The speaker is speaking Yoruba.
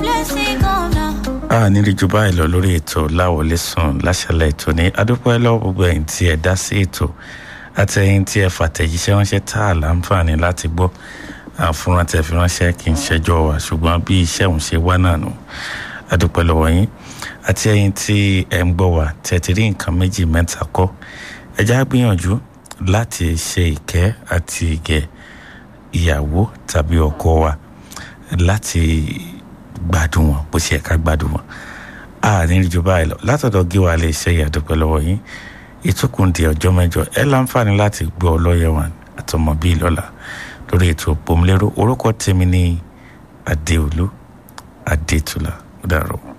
a nílí ju báyìí lọ lórí ètò láwọlé sùn láṣálẹ́ ètò ní adúpẹ́ lọ́wọ́ gbogbo ẹ̀yin tí ẹ dá sí ètò àti ẹ̀yin tí ẹ fàtẹ̀jíṣẹ́ ránṣẹ́ tá a láǹfààní láti gbọ́ àfúrán tẹ fi ránṣẹ́ kì í ṣẹjọ́ wa ṣùgbọ́n bí iṣẹ́ òun ṣe wá náà nù adúpẹ́ lọ́wọ́ yín àti ẹ̀yin tí ẹ ń gbọ́ wa tẹ̀ ti rí nǹkan méjì mẹ́ta kọ́ ẹ já gbìyànjú láti ṣe ìkẹ́ àti ìgẹ̀ ìyàwó tàbí ọkọ wa láti gbádùn wọn bó ṣe ká gbádùn wọn a ní ju báyìí lọ látọ̀dọ̀ gíwá lè ṣe ìyàdúpẹ́ lọ́wọ́ yín ìtúkùn di ọjọ́ mẹ́jọ ẹ láǹfààní láti gbọ́ ọlọ́yẹ̀ wọn àtọmọ bíi lọ́la lórí ètò òpómúlérò orúkọ tèmi ní adéolú adétúlá ó dàrọ̀.